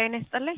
ጤና ይስጥልኝ።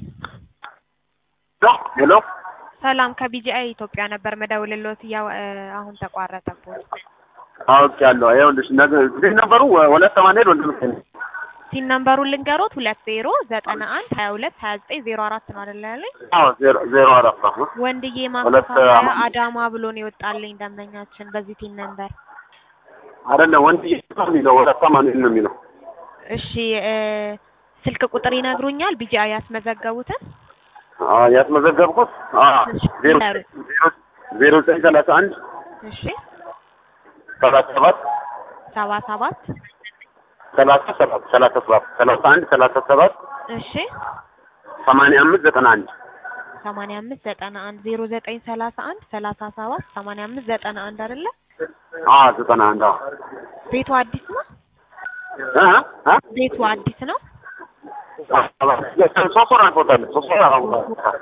ሄሎ ሰላም ከቢጂአይ ኢትዮጵያ ነበር መደውልልዎት። ያው አሁን ተቋረጠብዎት። አውቄያለሁ። ይኸውልሽ ነገ እንግዲህ ነበሩ ሁለት ሰማንያ ወንድ ምክል ሲን ነምበሩን ልንገሮት ሁለት ዜሮ ዘጠና አንድ ሀያ ሁለት ሀያ ዘጠኝ ዜሮ አራት ነው አይደለ ያለኝ? አዎ ዜሮ ዜሮ አራት ነው። ወንድዬ ሁለት ማከፋፈያ አማ- አዳማ ብሎ ነው የወጣልኝ ደንበኛችን በዚህ ቲን ነምበር። አይደለም ወንድ ነው የሚለው ሁለት ሰማንያ ነው የሚለው እሺ እ ስልክ ቁጥር ይነግሩኛል? ቢጂአይ ያስመዘገቡትን አ ያስመዘገብኩት አ ዜሮ ዜሮ ዜሮ ዘጠኝ ሰላሳ አንድ እሺ ሰላሳ ሰባት ሰባ ሰባት ሰላሳ ሰባት ሰላሳ ሰባት ሰላሳ አንድ ሰላሳ ሰባት እሺ ሰማንያ አምስት ዘጠና አንድ ሰማንያ አምስት ዘጠና አንድ ዜሮ ዘጠኝ ሰላሳ አንድ ሰላሳ ሰባት ሰማንያ አምስት ዘጠና አንድ አይደለ? አ ዘጠና አንድ አዎ ቤቱ አዲስ ነው? እ እ ቤቱ አዲስ ነው? ሶስት ወር አልፎታል። ሶስት ወር አልፎታል።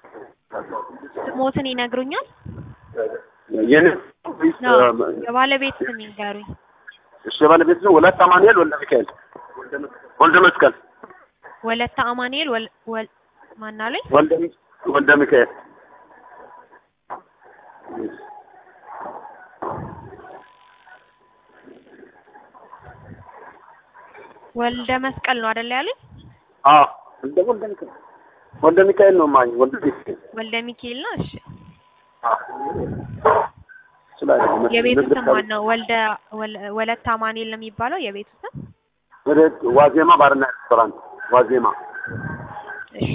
ስሞትን ይነግሩኛል? የኔ ነው የባለቤት ስም ይንገሩኝ። እሺ ባለቤት ነው ወለተ አማኑኤል ወልደ ሚካኤል ወልደ መስቀል ወለተ አማኑኤል ወል ወል ማናለኝ? ወልደ ሚ- ወልደ ሚካኤል ወልደ መስቀል ነው አይደል ያሉኝ? አዎ ወልደ ወልደ ሚካኤል ወልደ ሚካኤል ነው ማኝ ወልደ ሚካኤል ወልደ ሚካኤል ነው። እሺ ስላለ የቤቱ ስም ማን ነው? ወልደ ወል- ወለተ አማኑኤል ነው የሚባለው የቤቱ ስም? ወደ ዋዜማ ባርና ሬስቶራንት ዋዜማ እሺ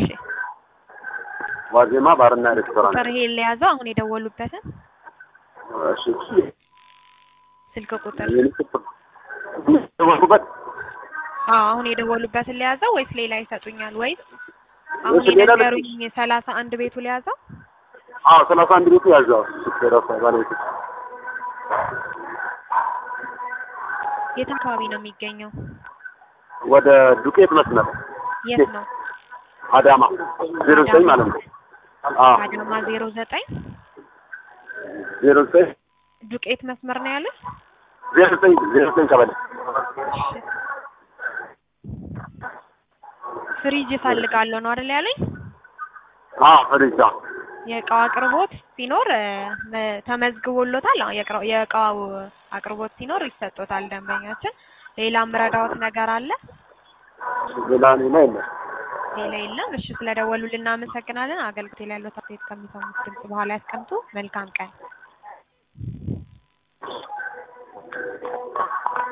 ዋዜማ ባርና ሬስቶራንት ቁጥር ይሄ ለያዘው አሁን የደወሉበትን እሺ ስልክ ቁጥር የኔ ቁጥር ደወልኩበት አዎ አሁን የደወሉበትን ለያዘው ወይስ ሌላ ይሰጡኛል? ወይስ አሁን እሺ፣ ሌላ የነገሩኝ ሰላሳ አንድ ቤቱ ለያዘው? አዎ ሰላሳ አንድ ቤቱ ያዘው ራሳ ባለቤት የት አካባቢ ነው የሚገኘው? ወደ ዱቄት መስመር የት ነው? አዳማ ዜሮ ዘጠኝ ማለት ነው አዎ አዳማ ዜሮ ዘጠኝ ዜሮ ዘጠኝ ዱቄት መስመር ነው ያሉት? ዜሮ ዘጠኝ ዜሮ ዘጠኝ ቀበሌ ፍሪጅ እፈልጋለሁ ነው አይደል ያለኝ? አዎ ፍሪጅ አዎ የእቃው አቅርቦት ሲኖር እ፣ መ- ተመዝግቦሎታል። አዎ የእቃው የእቃው አቅርቦት ሲኖር ይሰጦታል ደንበኛችን። ሌላም ረዳዎት ነገር አለ? ሌላ ሌላ የለም ሌላ የለም። እሺ ስለደወሉልን እናመሰግናለን። አገልግሎት ላይ ያለው አስተያየት ከሚሰሙት ድምጽ በኋላ ያስቀምጡ። መልካም ቀን።